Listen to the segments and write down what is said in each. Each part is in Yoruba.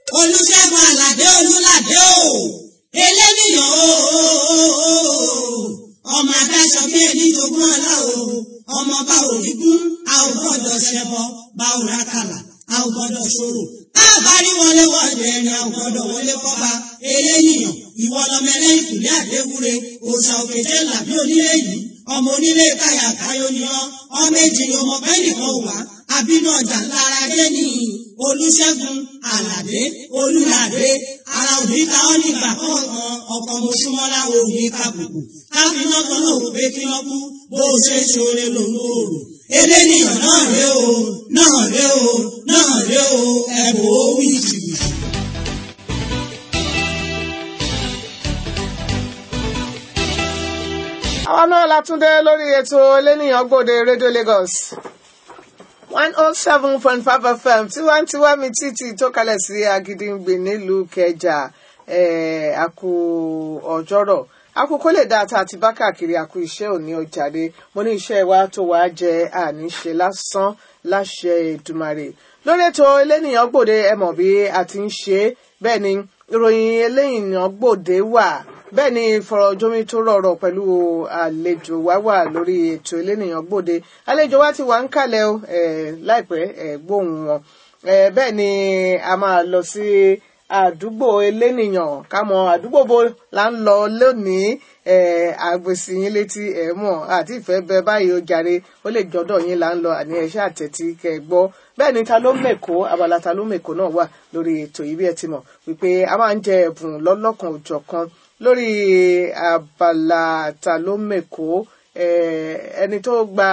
olùṣègùn àlàdé olùlàdé o eléníyàn o ọmọ adáṣọ bí ẹni jogún ọlá o ọmọ bá òní kún a ò gbọ́dọ̀ ṣẹbọ bá ò rákàlà a ò gbọ́dọ̀ ṣòro a bá rí wọlé wọlé ẹni a ò gbọ́dọ̀ wọlé kọba eléníyàn ìwọ lọmọ ẹlẹ́yìn kùlé àdéwúre òòṣà òkèjé làbí onílé yìí ọmọ onílé káyà káyọ ni ọ ọmọ èjì ni ọmọ bẹ́ẹ̀ nìkan wà àbínú ọjà lára dé ní olùṣègùn àlàdé olùlàdé ara òní ta ọ nígbà kọ̀ọ̀kan ọkọ̀ mọ̀ṣúmọ́lá òní kàbùkù káfíńnà kan náà wò pé kí wọ́n kú bó o ṣe ṣoore lòun ò rò eléníyàn náà ré o náà ré o náà ré o ẹ̀bùn ó wí jìbìtì. àwọn náà látúndé lórí ètò eléníyàn gbòde rédíò Lagos one oh seven point five fm tiwantiwa mi títí tó kalẹ̀ sí Agídìngbé nílùú Kẹjà àkú ọjọ́rọ̀ àkókò lè dáa tá a ti bá káàkiri àkú iṣẹ́ òní ọjàde mo ní iṣẹ́ wa tó wàá jẹ àníṣe lásán láṣẹ Èdùmàrè lórí ètò eléníyàn gbòde ẹ mọ̀ bí a ti ń ṣe bẹ́ẹ̀ ni ìròyìn eléníyàn gbòde wà bẹ́ẹ̀ ni ìfọ̀rọ̀jomi tó rọrọ̀ pẹ̀lú àlejò wa wà lórí ètò elénìyàn gbòde àlejò wa ti wà ń kalẹ̀ o láìpẹ́ gbóhùn wọn bẹ́ẹ̀ ni a máa lọ sí àdúgbò elénìyàn ká mọ àdúgbò bo là ń lọ lónìí àgbèsì yín létí ẹ mọ̀ àti ìfẹ́ bẹ báyìí ó jàre ó lè jọ́dọ̀ yín là ń lọ àní ẹ̀ṣẹ́ àtẹ̀tí kẹ́ gbọ́ bẹ́ẹ̀ ni ta ló mèkó abala ta ló mèkó náà wà lórí ètò yìí bí ẹ ti mọ̀ wípé a máa ń jẹ ẹ̀bùn lọ́lọ́kan òjọ̀kan lórí abala ta ló mèkó ẹni tó gba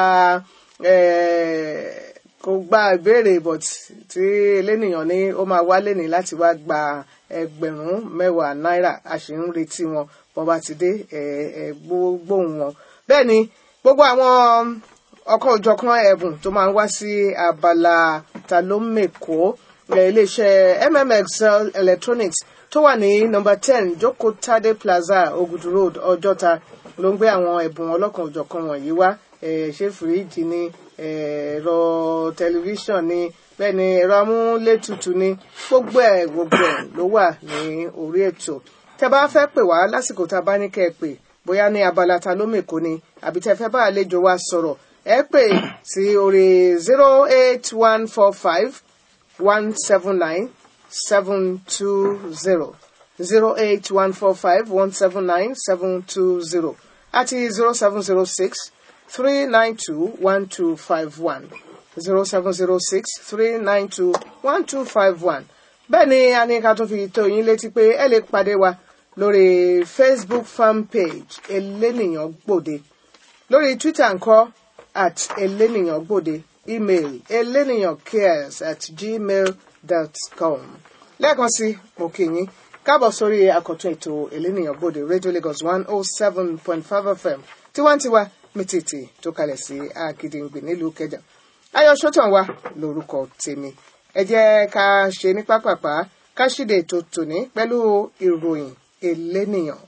kò gba ìbéèrè but tí elénìyàn ní ó máa wálé ní láti wá gba ẹgbẹ̀rún mẹ́wàá náírà a sì ń retí wọn bọ́n bá ti dé gbóhùn wọn bẹ́ẹ̀ ni gbogbo àwọn ọkọ̀ òjọ̀kan ẹ̀bùn tó máa ń wá sí abala ta ló mèkó iléeṣẹ́ mmx electronics tó wà ní nọ́mbà ten Joko Tade Plaza Ogudu Road Ọjọ́ta ló ń gbé àwọn ẹ̀bùn ọlọ́kan òjọ̀kan wọ̀nyí wá ṣé fìríìjì ni ẹ̀rọ tẹlifíṣàn ni bẹ́ẹ̀ ni ẹ̀rọ amúlétutù ni gbogbo ẹ̀ gbogbo ẹ̀ ló wà ní orí ètò tẹ́ bá fẹ́ pè wá lásìkò tá a bá ní kẹ́ ẹ pè bóyá ní abala ta ló mèkó ni àbí tẹ́ fẹ́ bá àlejò wa sọ̀rọ̀ ẹ pè sí orí zero eight one four five one seven nine seven two zero zero eight one four five one seven nine seven two zero àti zero seven zero six three nine two one two five one zero seven zero six three nine two one two five one bẹ́ẹ̀ ni a ní ká tún fi tó yín létí pé ẹ lè pàdé wa lórí Facebook fan page elénìyàn gbòde lórí Twitter ńkọ́ at elénìyàn gbòde email elénìyàn cares at gmail dot com lẹ́ẹ̀kan sí mo kí yín káàbọ̀ sórí àkọ́tún ètò elénìyàn gbòde Radio Lagos one oh seven point five FM tiwantiwa mítìtì tó kalẹ̀ sí Àgìdìngbì nílùú Kẹjà ayọ̀ sọ́tàn wa lórúkọ tèmi ẹ jẹ́ ká ṣe ní pápápá ká ṣíde ètò tòní pẹ̀lú ìròyìn elénìyàn.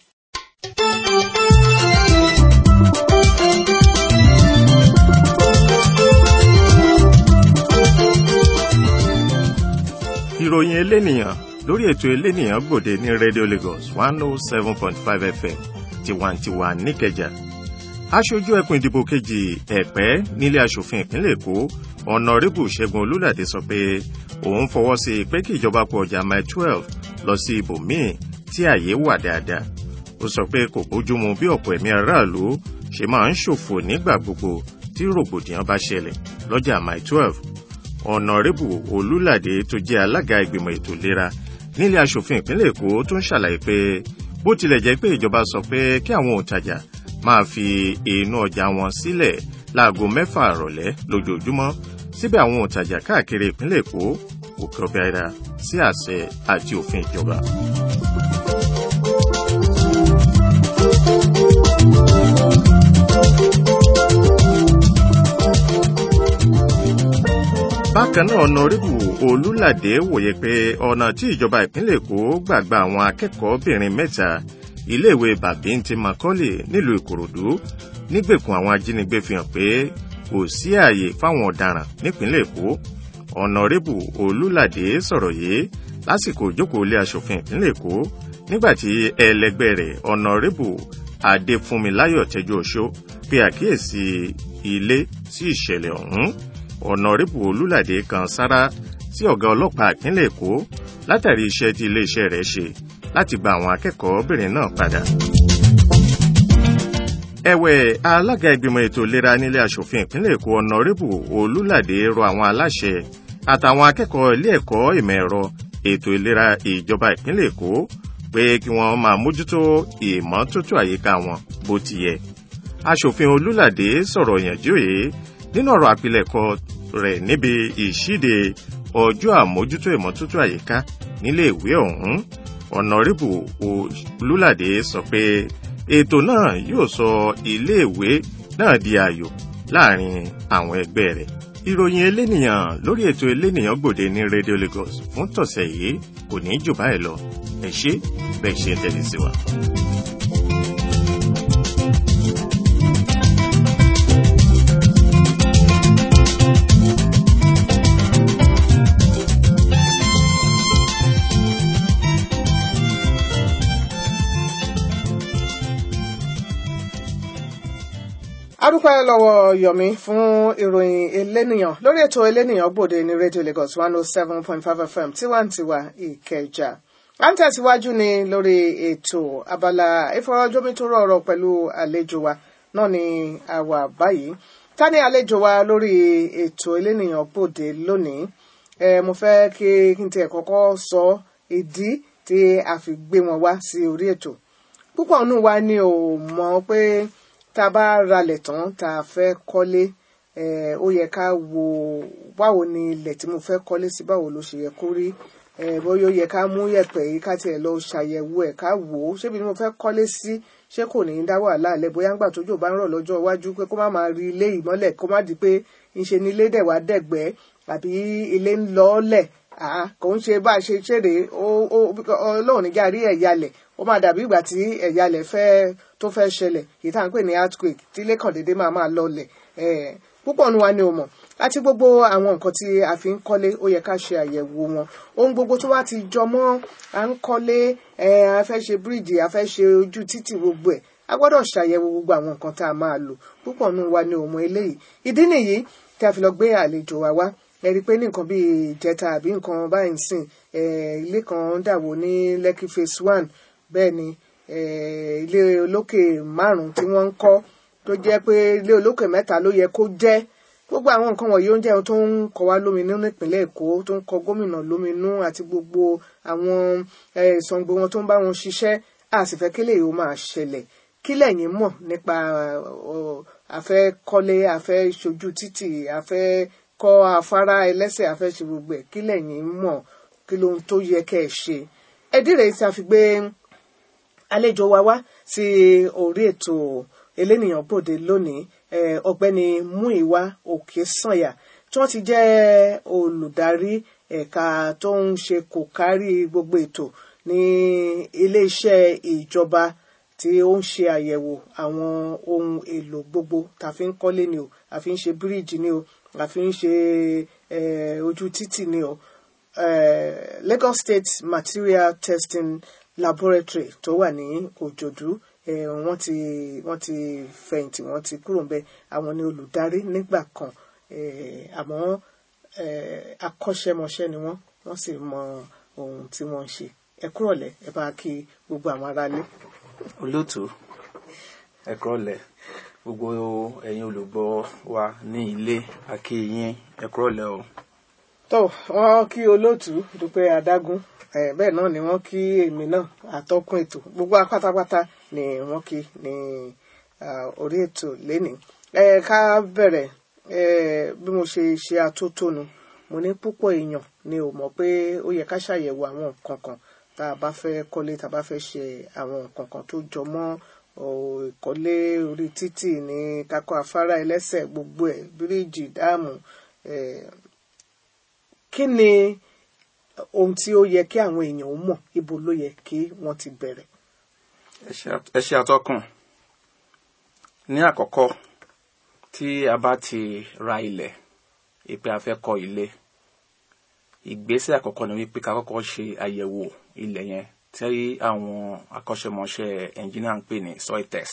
ìròyìn elénìyàn lórí ètò elénìyàn gbòde ní Radio Lagos one oh seven point five FM tiwantiwa níkẹjà aṣojú ẹkùn ìdìbò kejì ẹ̀pẹ́ nílé aṣòfin ìpínlẹ̀ èkó ọ̀nàrẹ́bù ṣẹ́gun olúlàdé sọ pé òun fọwọ́ sí i pé kí ìjọba kó ọjà mile twelve lọ sí ibòmíì tí ààyè wà dáadáa ó sọ pé kò bójúmu bí ọ̀pọ̀ ẹ̀mí aráàlú ṣe máa ń ṣòfò nígbà gbogbo tí rògbòdìyàn bá ṣẹlẹ̀ lọ́jà mile twelve ọ̀nàrẹ́bù olúlàdé tó jẹ́ alága ìgbìmọ̀ ètò ìlera nílé aṣòfin ìpínlẹ̀ èkó tó ń ṣàlàyé pé bó tilẹ̀ jẹ́ pé ìjọba sọ pé kí àwọn òǹtajà máa fi inú ọjà wọn sílẹ̀ láago mẹ́fà àrọ̀lẹ́ lójoojúmọ́ síbẹ̀ àwọn òǹtajà káàkiri ìpínlẹ̀ èkó kò kọbi ara sí àṣẹ àti òfin ìjọba. bákan náà ọ̀nàrẹ́bù olúlàdé wòye pé ọ̀nà tí ìjọba ìpínlẹ̀ èkó gbàgbà àwọn akẹ́kọ̀ọ́bìnrin mẹ́ta iléèwé bàbíntì macaulay nílùú ìkòròdú nígbèkùn àwọn ajínigbé fi hàn pé kò sí ààyè fáwọn ọ̀daràn nípínlẹ̀ èkó ọ̀nàrẹ́bù olúlàdé sọ̀rọ̀ yìí lásìkò ìjókòó ilé aṣòfin ìpínlẹ̀ èkó nígbàtí ẹlẹgbẹ́ rẹ̀ ọ̀nàrẹ́bù adéfúnmiláyọ̀ tẹ́jú oṣó pe àkíyèsí ilé sí ìṣẹ̀lẹ̀ ọ̀hún ọ̀nàrẹ́bù olúlàdé kan sára sí ọ̀gá ọlọ́pàá ìpínlẹ̀ èkó látàrí iṣẹ́ tí iléeṣẹ́ rẹ̀ ṣe láti gba àwọn akẹ́kọ̀ọ́bìnrin náà padà. ẹ̀wẹ̀ alága ìgbìmọ̀ ètò ìlera nílé aṣòfin ìpínlẹ̀ èkó ọ̀nàrẹ́bù olúlàdé rọ àwọn aláṣẹ àtàwọn akẹ́kọ̀ọ́ ilé ẹ̀kọ́ ìmọ̀ ẹ̀rọ ètò ìlera ìjọba ìpínlẹ̀ èkó pé kí wọ́n máa mójútó ìmọ́tótó àyíká wọn bó ti yẹ. aṣòfin olúlàdé sọ̀rọ̀ ìyànjú yìí nínú ọ̀rọ̀ àpilẹ̀kọ rẹ̀ níbi ìṣíde ọjọ́ àmójútó ìmọ́tótó àyíká nílé ìwé ọ̀hún ọ̀nàrẹ́bù olúlàdé sọ pé ètò náà yóò sọ iléèwé náà di ààyò láàrin àwọn ẹgbẹ́ rẹ̀ ìròyìn elénìyàn lórí ètò elénìyàn gbòde ní radio lagos fún tọ̀sẹ̀ yìí kò ní jù báyìí lọ ẹ ṣé bẹ́ẹ̀ ṣe ń tẹ̀lé sí wa. adúpẹ́ lọ́wọ́ yomi fún ìròyìn elénìyàn lórí ètò elénìyàn gbòde ní radio lagos one oh seven point five fm tiwantiwa ìkẹjà à ń tẹ̀síwájú ní lórí ètò abala ìfọ̀rọ̀jomitoro ọ̀rọ̀ pẹ̀lú àlejò wa náà ni àwa báyìí ta ni àlejò wa lórí ètò elénìyàn gbòde lónìí ẹ mo fẹ́ kí n tiẹ̀ kọ́kọ́ sọ ìdí tí a fi gbé wọn wá sí orí ètò púpọ̀ nù wa ni ò mọ̀ pé tá a bá ralẹ̀ tán tá a fẹ́ kọ́lé ó yẹ ká wo báwo ni ilẹ̀ tí mo fẹ́ kọ́lé sí báwo ló ṣe yẹ kó rí bóyá ó yẹ ká mú yẹ̀pẹ̀ yìí ká tiẹ̀ lọ ṣàyẹ̀wò ẹ̀ ká wò ó ṣébi ni mo fẹ́ kọ́lé sí ṣé kò ní í dá wàhálà lẹ̀ bóyá ńgbà tójò bá ń rọ̀ lọ́jọ́ iwájú pé kó má máa rí ilé ìmọ́lẹ̀ kó má di pé ńṣe ni ilé dẹ̀ wá dẹ̀gbẹ́ àbí ilé ń lọ́ọ́lẹ̀ kò ń ṣe bá a ṣe ṣeré ọlọ́run níjà rí ẹ̀yalẹ̀ ó máa dàbí ìgbà tí ẹ̀yalẹ̀ fẹ́ tó fẹ́ ṣẹlẹ̀ èyí tá à ń pè ní earthquake tí ilé kan déédéé máa máa lọlẹ̀ púpọ̀ nu wa ni o mọ̀ àti gbogbo àwọn nǹkan tí a fi ń kọ́lé ó yẹ ká ṣe àyẹ̀wò wọn ohun gbogbo tó wá ti jọ mọ́ à ń kọ́lé a fẹ́ ṣe bíríìjì a fẹ́ ṣe ojú títì gbogbo ẹ̀ a gbọ́dọ̀ ṣàyẹ̀wò gbogbo àwọn nǹkan tá a máa lò púpọ̀ nu wa ni o mọ̀ eléyìí ìdí nìyí tí a fi lọ gbé àlejò wa wá ẹ rí i pé ní nǹkan bíi ìjẹta àbí nǹkan báyìí ń sìn ilé kan dàwó ní Lekki phase one bẹ́ẹ̀ ni ilé olókè márùn-ún tí wọ́n ń kọ́ tó jẹ́ pé ilé olókè mẹ́ta ló yẹ kó jẹ́ gbogbo àwọn nǹkan wọ̀nyí oúnjẹ tó ń kọ wá lóminú nípínlẹ̀ Èkó tó ń kọ gómìnà lóminú àti gbogbo àwọn ìsọ̀ǹgbò wọn tó ń bá wọn ṣiṣẹ́ a sì fẹ́ kílẹ̀ yìí ó máa ṣẹlẹ̀ kí lẹ̀yin mọ̀ nípa afẹ́ kọ́lé afẹ́ ṣojú títì afẹ́ kọ́ afárá ẹlẹ́sẹ̀ afẹ́ ṣe gbogbo ẹ̀ kí lẹ̀yin mọ̀ kí ló ń tó yẹ kẹ́ ẹ ṣe ẹdí rèé tí a fi gbé àlejò wa wá sí orí ètò elénìyàn bòde lónìí ọ̀gbẹ́ni Múyìwá Òkèsànyà tí wọ́n ti jẹ́ olùdarí ẹ̀ka tó ń ṣe kò kárí gbogbo ètò ní iléeṣẹ́ ìjọba tí ó ń ṣe àyẹ̀wò àwọn ohun èlò gbogbo tá a fi ń kọ́lé ni o a fi ń ṣe bíríìjì ni o a fi ń ṣe ojú títì ni o Lagos State Material Testing Laboratory tó wà ní Òjòdú wọ́n ti wọ́n ti fẹ̀yìntì wọ́n ti kúrò ńbẹ̀ àwọn ni olùdarí nígbà kan àmọ́ akọ́ṣẹ́mọṣẹ́ ni wọ́n wọ́n sì mọ ohun tí wọ́n ń ṣe ẹ kúrọ̀lẹ́ ẹ bá kí gbogbo àwọn aráalé. olóòtú ẹ kúrọ̀lẹ́ gbogbo ẹ̀yin olùgbọ́ wa ní ilé akíyín ẹ kúrọ̀lẹ́ o. tó wọ́n kí olóòtú dúpẹ́ adágún bẹ́ẹ̀ náà ni wọ́n kí èmi náà àtọ́kùn ètò gbogbo apátápátá ni wọ́n kí ní orí ètò lénìí ká bẹ̀rẹ̀ bí mo ṣe ṣe atótónu mo ní púpọ̀ èèyàn ni ò mọ̀ pé ó yẹ ká ṣàyẹ̀wò àwọn nǹkan kan tá a bá fẹ́ kọ́lé tá a bá fẹ́ ṣe àwọn nǹkan kan tó jọ mọ́ ìkọ́lé orí títì ní kakọ́ afárá ẹlẹ́sẹ̀ gbogbo ẹ̀ bíríìjì dáàmù kí ni ohun tí ó yẹ kí àwọn èèyàn mọ̀ ibo ló yẹ kí wọ́n ti bẹ̀rẹ̀. ẹ ṣe àtọkùn ní àkọ́kọ́ tí a bá ti ra ilẹ̀ ìpè a fẹ́ kọ́ ilé ìgbésẹ̀ àkọ́kọ́ ni wípé ká kọ́kọ́ ṣe àyẹ̀wò ilẹ̀ yẹn tí àwọn akọ́ṣẹ́mọṣẹ́ ẹnjìnìà ń pè ní soil test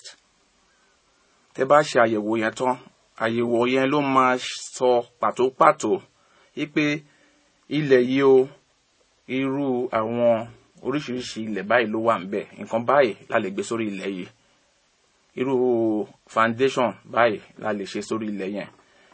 tẹ́ bá ṣe àyẹ̀wò yẹn tán àyẹ̀wò yẹn ló máa sọ pàtó pàtó wípé ilẹ̀ yìí o irú àwọn oríṣiríṣi ilẹ̀ báyìí ló wà ńbẹ̀ nǹkan báyìí la lè gbé sórí ilẹ̀ yìí irú foundation báyìí la lè ṣe sórí ilẹ̀ yẹn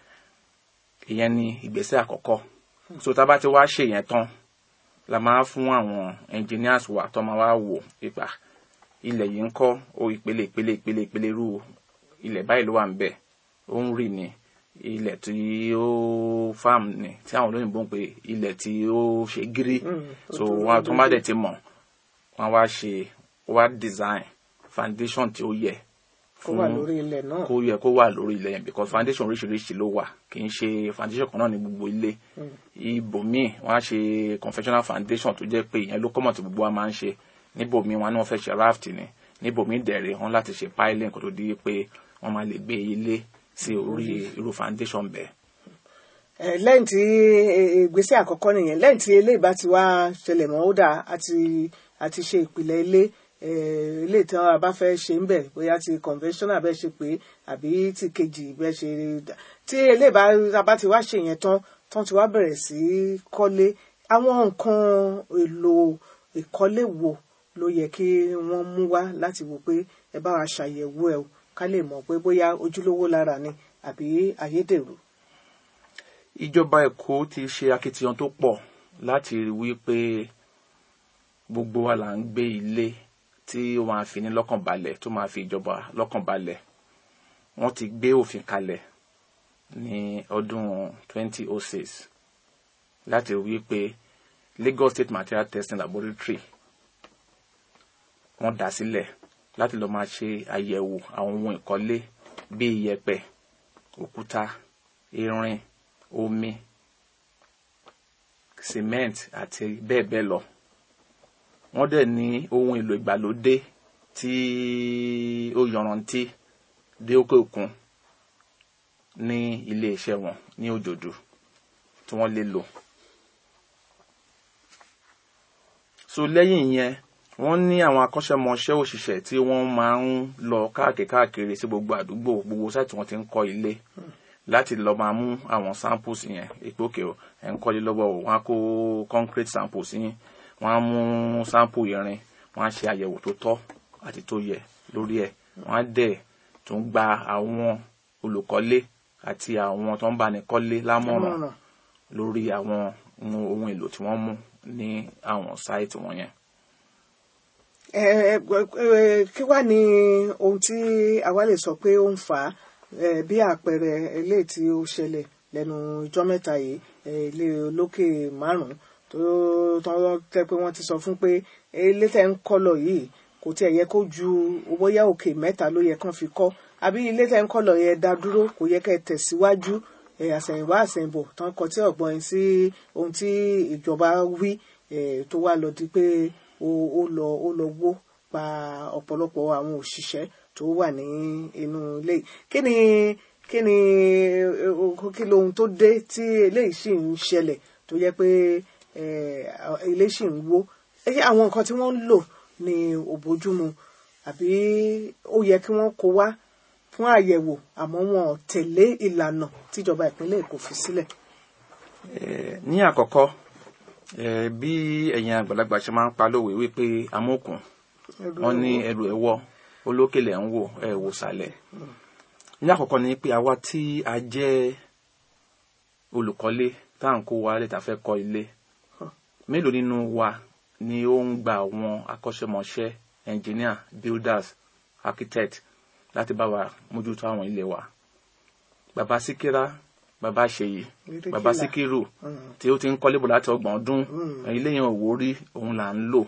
ìyẹn ni ìgbésẹ̀ àkọ́kọ́ so tá a bá ti wá ṣe yẹn tán la máa fún àwọn engineers wa tó máa wá wò ipa ilẹ̀ yìí ń kọ́ o ìpele ìpele ìpele ìpele irú ilẹ̀ báyìí ló wà ńbẹ̀ ó ń rì ní ilẹ̀ tí ó farm ni tí àwọn olóyìnbó ń pè ilẹ̀ tí ó ṣe gírí so wọn tó má dẹ̀ ti mọ̀ wọn wá ṣe wá design foundation tí ó yẹ kó wà lórí ilẹ̀ náà kó yẹ kó wà lórí ilẹ̀ yẹn because foundation oríṣiríṣi ló wà kì í ṣe foundation kan náà ní gbogbo ilé ibòmíì wọ́n á ṣe conventional foundation tó jẹ́ pé ìyẹn ló kọ́mọ̀ tí gbogbo wa máa ń ṣe níbòmíì wọn á ní wọ́n fẹ́ ṣe raft ni níbòmíì dẹ̀rẹ̀ wọ́n láti ṣe piling kó tó di pé wọ́n máa lè gbé ilé sí orí irú foundation bẹ́ẹ̀. Eh, lẹ́yìn tí eh, ìgbésẹ̀ àkọ́kọ́ nìyẹn lẹ́yìn tí eléyìí bá ti wá ṣẹlẹ̀ mọ́ ó dà àti àti ṣe ìpìlẹ̀ ilé eh, ilé tí wọn bá fẹ́ ṣe ń bẹ̀ bóyá ti conventional bẹ́ẹ̀ ṣe pé àbí ti kejì bẹ́ẹ̀ ṣe tí eléyìí bá a bá ti wá ṣe yẹn tán tán ti wá bẹ̀rẹ̀ sí í kọ́lé àwọn nǹkan èlò ìkọ́lé wo ló yẹ kí wọ́n mú wá láti wò pé ẹ bá wa ṣàyẹ̀wò ẹ̀ o ká lè mọ̀ pé bóyá ojúlówó lára ni àbí ayédèrú. ìjọba èkó ti ṣe akitiyan tó pọ̀ láti rí wípé gbogbo wa là ń gbé ilé tí ó máa fi ní lọ́kàn balẹ̀ tó máa fi ìjọba lọ́kàn balẹ̀ wọ́n ti gbé òfin kalẹ̀ ní ọdún 2006 láti rí wípé Lagos State Material Testing Laboratory wọ́n dá sílẹ̀ láti lọ́ọ́ máa ṣe àyẹ̀wò àwọn ohun ìkọ́lé bíi iyẹ̀pẹ̀ òkúta irin omi cement àti bẹ́ẹ̀ bẹ́ẹ̀ lọ wọ́n dẹ̀ ní ohun èlò ìgbàlódé tí ó yọrantí dé òkè òkun ní iléeṣẹ́ wọn ní òjòdú tí wọ́n lè lò so lẹ́yìn yẹn wọ́n ní àwọn akọ́ṣẹ́mọṣẹ́ òṣìṣẹ́ tí wọ́n máa ń lọ káàkiri káàkiri sí gbogbo àdúgbò gbogbo sáìtì wọ́n ti ń kọ́ ilé láti lọ máa mú àwọn samples yẹn èpò òkè o ẹ̀ ń kọ́lé lọ́wọ́ o wọ́n á kó concrete samples yín wọ́n á mú sample irin wọ́n á ṣe àyẹ̀wò tó tọ́ àti tó yẹ lórí ẹ̀ wọ́n á dẹ̀ tún gba àwọn olùkọ́lé àti àwọn tó ń bá ní kọ́lé lámọ̀ràn lórí àwọn ohun èlò tí wọ́n mú ní àwọn sáìtì wọn yẹn kí wá ní ohun tí àwa lè sọ pé ó ń fà á bí àpẹẹrẹ eléyìí tí ó ṣẹlẹ̀ lẹ́nu ọjọ́ mẹ́ta yìí ilé olókè márùn-ún tó tán tẹ́ pé wọ́n ti sọ fún pé ilé tẹ́ ń kọ́ lọ yìí kò tiẹ̀ yẹ kó ju bóyá òkè mẹ́ta ló yẹ kán fi kọ́ àbí ilé tẹ́ ń kọ́ lọ yẹ dá dúró kò yẹ kẹ́ tẹ̀síwájú àsẹ̀yìnwá àsẹ̀yìnbọ̀ tán kọ tí ọ̀gbọ́n sí ohun tí ìjọba wí tó wá lọ di pé ó lọ ó lọ wó pa ọ̀pọ̀lọpọ̀ àwọn òṣìṣẹ́ tó wà ní inú ilé kí ni kí ni kí lohun tó dé tí eléyìí sì ń ṣẹlẹ̀ tó jẹ́ pé ilé sì ń wó àwọn nǹkan tí wọ́n ń lò ní òbójúmu àbí ó yẹ kí wọ́n kó wá fún àyẹ̀wò àmọ́ wọn ò tẹ̀lé ìlànà tíjọba ìpínlẹ̀ Èkó fi sílẹ̀. ní àkọ́kọ́ bí ẹ̀yin àgbàlagbà ṣe máa ń pa lówe wípé amókùn wọ́n ní ẹrù ẹ̀wọ́ olókèlè ń wò ẹ̀ wò sàlẹ̀ ní àkọ́kọ́ ni pé àwa tí a jẹ́ olùkọ́lé tá à ń kó wa lẹ́tà fẹ́ kọ́ ilé mélòó nínú wa ni ó ń gba àwọn akọ́ṣẹ́mọṣẹ́ engineer builders architect láti bá wa mójútó àwọn ilé wa bàbá síkírá bàbá ṣèyí bàbá síkírù tí ó ti ń kọ́lé bò láti ọgbọ̀n ọdún ilé yẹn ò wó rí òun là ń lò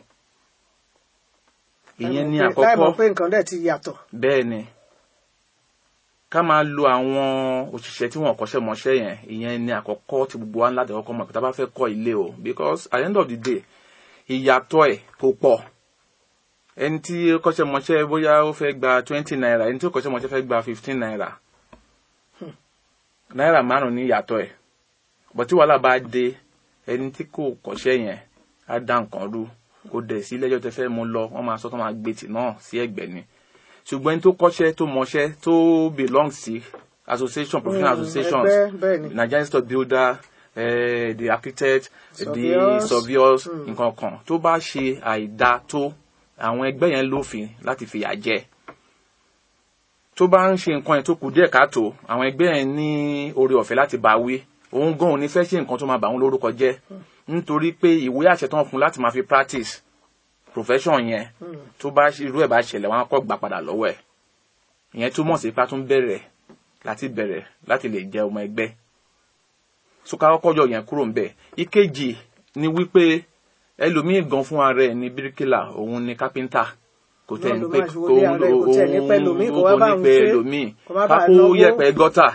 ìyẹn ní àkọ́kọ́ láì mọ̀ pé nǹkan dẹ̀ ti yàtọ̀. bẹ́ẹ̀ ni ká máa lo àwọn òṣìṣẹ́ tí wọ́n kọ́ṣẹ́ mọṣẹ́ yẹn ìyẹn ní àkọ́kọ́ tí gbogbo wa ń láti kọ́kọ́ mọ̀ pé tá a bá fẹ́ kọ́ ilé o because at the end of the day ìyàtọ̀ ẹ̀ kò pọ̀ ẹni tí ó kọ́ṣẹ́ mọṣẹ́ bóyá ó fẹ́ gba twenty naira ẹni tí ó kọ́ṣẹ́ mọṣẹ́ fẹ́ gba fifteen naira náírà márùn ní ìyàtọ̀ ẹ̀ bọ̀ tí wàhálà bá dé ẹni tí kò kọ́ṣẹ́ yẹn á dá nǹkan rú kò dẹ̀ sí lẹ́jọ́ tẹ fẹ́ mú lọ wọ́n máa sọ tó máa gbé tì náà sí ẹ̀gbẹ́ ni ṣùgbọ́n ẹni tó kọ́ṣẹ́ tó mọṣẹ́ tó belong sí association professional Mm, associations ẹgbẹ́, bẹ́ẹ̀ ni. Nigerian stock builder eh, the architect the Surveyors. surveyors nǹkan kan tó bá ṣe àìdá tó àwọn ẹgbẹ́ yẹn lófin láti fìyà jẹ tó bá ń ṣe nǹkan yẹn tó kù díẹ̀ káàtó àwọn ẹgbẹ́ yẹn ní oore ọ̀fẹ́ láti bá wí òun gan ò ní fẹ́ ṣe nǹkan tó máa bà òun lórúkọ jẹ́ nítorí pé ìwé àṣẹ tó ń fún láti máa fi practice profession yẹn tó bá ṣe- irú ẹ̀ bá ṣẹlẹ̀ wọn á kọ́ gbà padà lọ́wọ́ ẹ̀ ìyẹn túmọ̀ sí pé a tún bẹ̀rẹ̀ láti bẹ̀rẹ̀ láti lè jẹ́ ọmọ ẹgbẹ́ so ká kọ́kọ́ yọ yẹn kúrò ńbẹ̀ ìkejì ni wípé ẹlòmíì gan fún ara ẹ̀ ní bíríkìlà òun ni kápẹ́ńtà kò tẹ̀ Náà ní ló pé máa ṣe wo bí ara ẹ̀ kò tẹ̀ ní pẹ́ lòmíì, kò wá bá ní òun pẹ́ ṣe, lòmíì kò má bàa kákó náwó. yẹ̀pẹ̀ gọ́tà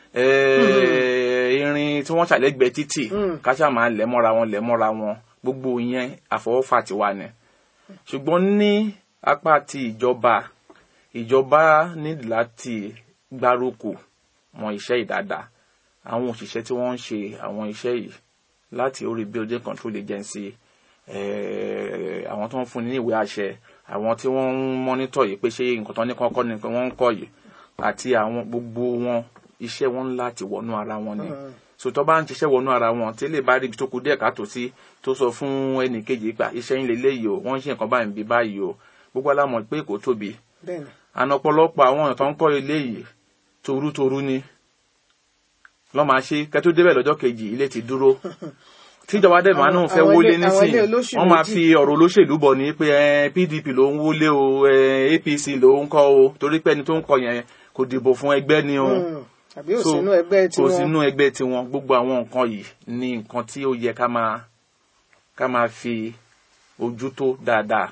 eh, irin tí wọ́n ṣàlẹ́gbẹ̀ẹ́ títì káṣá máa lẹ̀ mọ́ra wọn lẹ̀ mọ́ra wọn gbogbo yẹn àfọwọ́fà tiwa ni ṣùgbọ́n ní apá ti ìjọba ìjọba nílò láti gbárùkù mọ iṣẹ́ ìdáadáa àwọn òṣìṣẹ́ tí wọ́n ń ṣe àwọn iṣẹ́ yìí láti orí building control agency eh, àwọn tó ń fún ní ìwé àṣẹ àwọn tí wọ́n ń mọ́nítọ̀ yìí pé ṣé nǹkan tó ní kọ́kọ́ ni pé wọ́n ń kọ́ yìí àti àwọn gbogbo wọn iṣẹ́ wọn ń láti wọnú ara wọn ni sòtọ́ bá ń ṣiṣẹ́ wọnú ara wọn tí lè bá rí ibi tó kù díẹ̀ káàtó sí tó sọ fún ẹnì kejì pa iṣẹ́ yín lélẹ́yìí o wọ́n ń ṣe nǹkan báyìí ń bí báyìí o gbogbo alámọ̀ pé kò tóbi bẹ́ẹ̀ ni àna ọ̀pọ̀lọpọ̀ àwọn èèyàn tó ń kọ́ ilé yìí torútorú ni lọ́ máa ṣe kẹ́tó débẹ̀ lọ́jọ́ kejì ilé ti dúró tíjọba dẹ̀ máa Àwọn- náà fẹ́ àwọn wọlé ilé- àwọn ilé nísìnyí olóṣù wọ́n máa méjì. fi ọ̀rọ̀ olóṣèlú bọ̀ ní pé eh, PDP ló ń wọlé o eh, APC ló ń kọ́ o torí pé ẹni tó ń kọ́ yẹn kò dìbò fún ẹgbẹ́ ni o Mm, àbí ò So, sínú ẹgbẹ́ tí kò wọ́n sínú ẹgbẹ́ tiwọn gbogbo àwọn nǹkan yìí ní nǹkan tí ó yẹ ká máa ká máa fi ojú tó dáadáa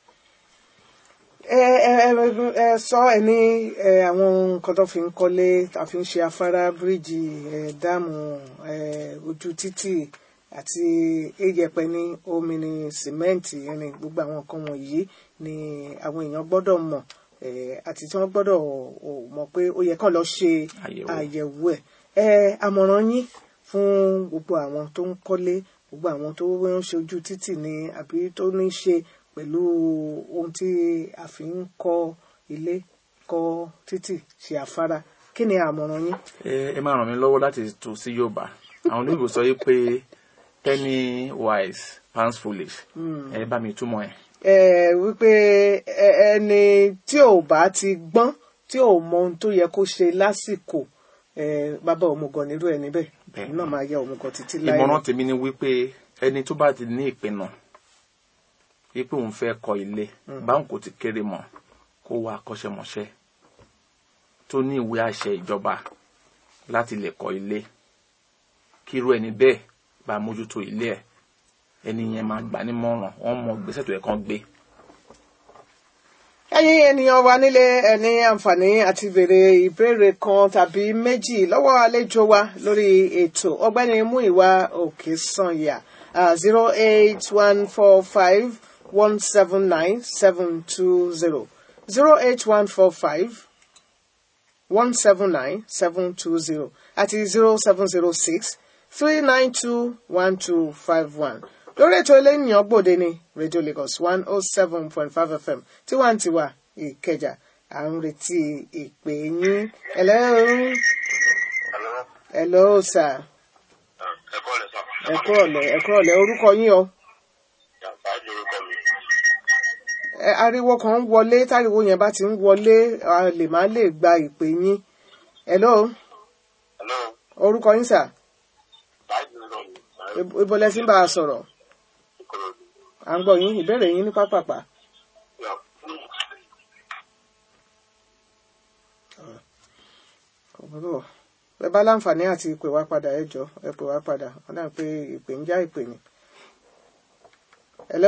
ẹ ẹ ẹ ẹ sọ ẹ ní ẹ àwọn nǹkan tó fi ń kọ́lé tá a fi ń ṣe afárá bíríìjì ẹ dáàmù ẹ ojú títì àti ìyẹ̀pẹ ní omi ní sìmẹ́ǹtì irin gbogbo àwọn nǹkan wọ̀nyí ni àwọn èèyàn gbọ́dọ̀ mọ̀ ẹ àti tí wọ́n gbọ́dọ̀ ò mọ̀ pé ó yẹ kán lọ ṣe Àyẹ̀wò. àyẹ̀wò ẹ̀ ẹ àmọ̀ràn yín fún gbogbo àwọn tó ń kọ́lé gbogbo àwọn tó ń ṣe ojú títì ní àbí tó ní ṣe pẹ̀lú ohun tí a fi ń kọ́ ilé kọ́ títì ṣe afárá kí ni àmọ̀ràn yín. ẹ ẹ máa ràn mí lọ́wọ́ láti tù sí Yorùbá àwọn olóyìnbó sọ yìí pé penny wise pounds foolish ẹ bá mi túmọ̀ ẹ̀. ẹ wípé ẹ- ẹni tí ò bá ti gbọ́n tí ò mọ ohun tó yẹ kó ṣe lásìkò ẹ bàbá òmùgọ̀ nírú ẹ níbẹ̀ Bẹ́ẹ̀. náà máa yẹ òmùgọ̀ títí láì ìmọ̀ràn tèmi ni wípé ẹni tó bá ti ní ìpinnu wípé òun fẹ́ kọ́ ilé báwọn kò ti kéré mọ́ kó wá akọ́ṣẹ́mọṣẹ́ tó ní ìwé àṣẹ ìjọba láti lè kọ́ ilé kírú ẹni bẹ́ẹ̀ bá mójútó ilé ẹ̀ ẹni yẹn máa gbà nímọ̀ràn wọ́n mọ gbèsè tó yẹ kán gbé. ẹ̀yin ènìyàn wa nílé ẹni àǹfààní àti béèrè ìbéèrè kan tàbí méjì lọ́wọ́ àlejò wa lórí ètò ọ̀gbẹ́ni Múyìwá Òkèsànyà zero eight one four five one seven nine seven two zero zero eight one four five one seven nine seven two zero àti zero seven zero six three nine two one two five one lórí ètò eléyìí gbòde ní radio lagos one oh seven point five fm tiwantiwa ìkẹjà à ń retí ìpè yín hello Hello. hello sir Ẹ kọ́ lẹ sọ. ẹ kú ọ̀lẹ́ ẹ kú ọ̀lẹ́ orúkọ yín o Ṣáájú orúkọ mi. ẹ ariwo kan ń wọlé táriwo yẹn bá ti ń wọlé a lè má lè gba ìpè yín hello Hello. orúkọ yín sir Ṣáájú orúkọ mi. Ṣáájú Ibo- ibo lẹ ti ń bá a sọ̀rọ̀ Ìkòròdú. à ń gbọ́ yín ìbéèrè yín ní pápápá. Yà. òwúrọ̀ ẹ bá láǹfààní àti ìpè wá padà ẹ jọ ẹ pè wá padà wọn náà pé ìpè ń já ìpè ni. hello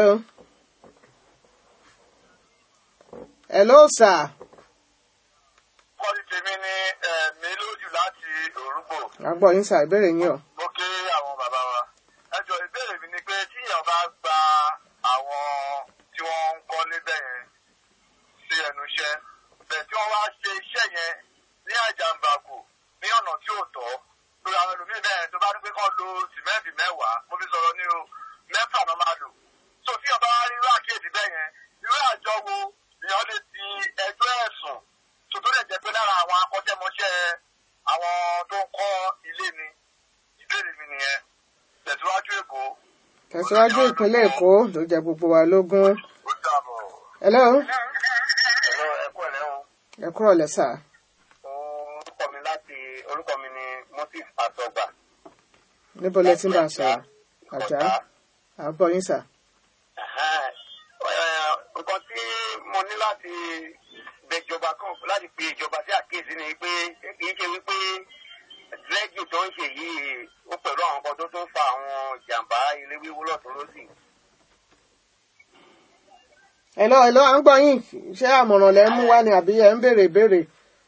hello sir Kọ́lí tèmi ní ẹ̀mí lójú láti Òrùgbò. à ń gbọ́ yín sà ìbéèrè yín o. Mo kí àwọn bàbá wa. Ẹ jọ ìbéèrè mi ni pé tíyàn bá gba àwọn tí wọ́n ń kọ́ lébẹ̀ yẹn sí ẹnu iṣẹ́. Bẹ̀ tí wọ́n wá ṣe iṣẹ́ yẹn ní àjàǹbàkù ní ọ̀nà tí ò tọ́. Lórí àwọn ẹlòmíín bẹ́ẹ̀ tó bá ní pé kán lo sìmẹ́ǹtì mẹ́wàá. Mo fi sọ̀rọ̀ mẹ́fà náà máa lò so tí ọba wa rí irú àkíyèsí bẹ́ẹ̀ yẹn irú àjọ wo èèyàn lè ti ẹjọ́ ẹ̀sùn tó tó lè jẹ́ pé lára àwọn akọ́ṣẹ́mọṣẹ́ àwọn tó ń kọ́ ilé ni ìbéèrè mi nìyẹn tẹ̀síwájú èkó. tẹ̀síwájú ìpínlẹ̀ èkó ló jẹ gbogbo wa lógún. ó dàbọ̀. hello ẹ̀rọ ẹ̀kọ́ ẹ̀rẹ́ o. ẹ kúrò lẹ́sà. orúkọ mi láti orúkọ mi ni moses asọgbà. níbo lẹ ti ń bá a sọ̀rọ̀ àjà àbọ̀ yín sà. nǹkan tí mo ní láti bẹ ìjọba kan láti pe ìjọba sí àkíyèsí ni pé kì í ṣe wípé rẹ́gì tó ń ṣe yìí ó pẹ̀lú àwọn kan tó tún fa àwọn ìjàmbá ilé wíwó lọ́tún lọ́sì. hello hello à ń gbọ́ yín ṣé àmọ̀ràn lẹ ń mú wá ni àbí ẹ ń béèrè ìbéèrè.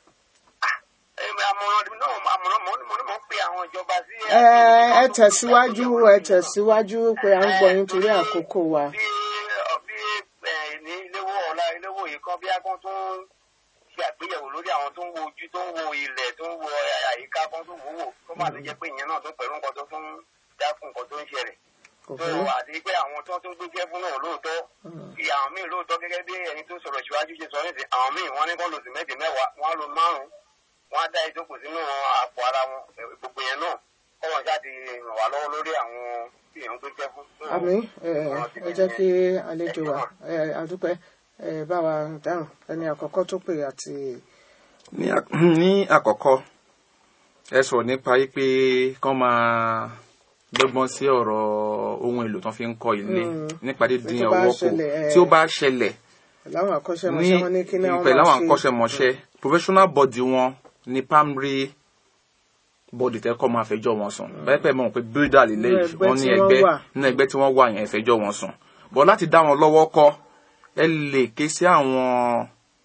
àmọ̀ràn náà àmọ̀ràn mo ní mo ní mo ń pe àwọn ìjọba sí. ẹ ẹ tẹ̀síwájú ẹ tẹ̀síwájú pé à ń gbọ́ yín torí àkókò wa. bí bí ẹ ní iléwó ọ̀la iléwó yìí kan bí akọ́ tó ń ṣe àgbéyẹ̀wò lórí àwọn tó ń wo ojú tó ń wo ilẹ̀ tó ń wo àyíká kan tó wò wò tó má ti jẹ́ pé ìyẹn náà tó pẹ̀lú nǹkan tó tún dákun nǹkan tó ń ṣẹlẹ̀ kò tó fẹ́ àti pé àwọn tó tún gbégbé fún náà lóòótọ́ kí àwọn míì lóòótọ́ gẹ́gẹ́ bí ẹni tó sọ̀rọ̀ síwájú ṣe sọ nísìn àwọn míì wọ́n ní kọ́ lòsì méjì mẹ́wàá wọ́n á lo márùn-ún wọ́n á dá ìjókòó sínú àpò ara wọn ẹ̀, gbogbo yẹn náà kọ́wọ́n jáde ràn wá lọ́wọ́ lórí àwọn tí èèyàn gbégbé fún. àmì ẹ ẹ jẹ́ kí àlejò wa ẹ àdúpẹ́ ẹ bá wa dáhùn ẹni àkọ́kọ́ tó pè àti ní à- ní àkọ́kọ́ ẹ sọ̀rọ̀ nípa yí pé kán máa dọ́gbọ́n sí ọ̀rọ̀ ohun èlò tán fi ń kọ́ ilé nípa dídín Tó bá ọwọ́ kù ṣẹlẹ̀, ẹ, tí ó bá ṣẹlẹ̀ láwọn akọ́ṣẹ́mọṣẹ́ wọn ní kí ni àwọn pẹ̀lú àwọn máa ṣe. akọ́ṣẹ́mọṣẹ́ professional body wọn ní primary body tẹ́kọ̀ máa fẹjọ́ wọn sùn bẹ́ẹ̀ pẹ̀ mọ̀ pé builder lè Nínú ẹgbẹ́ wọ́n ní tí wọ́n ẹgbẹ́ wà. nínú ẹgbẹ́ tí wọ́n wà yẹn fẹjọ́ wọn sùn bọ́ láti dá wọn lọ́wọ́ kọ́ ẹ lè ké sí àwọn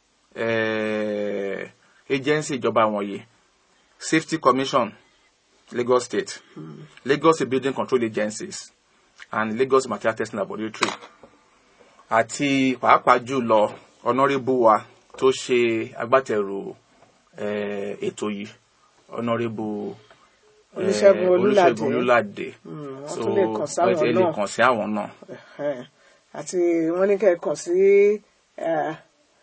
eh, agency ìjọba wọ̀nyí safety commission lagos state lagos State building control agencies and lagos material testing laboratory àti pàápàá jùlọ honourable wa tó ṣe agbátẹrù eh, ètò yìí honourable eh, Olúṣẹ́gun Olúládé. Olúṣẹ́gun Olúládé Mm, wọ́n so tún lè kàn sáwọn ẹ lè náà. kàn sí àwọn náà Ẹ̀hẹ́n. àti wọ́n ní kẹ́ kàn sí ẹ,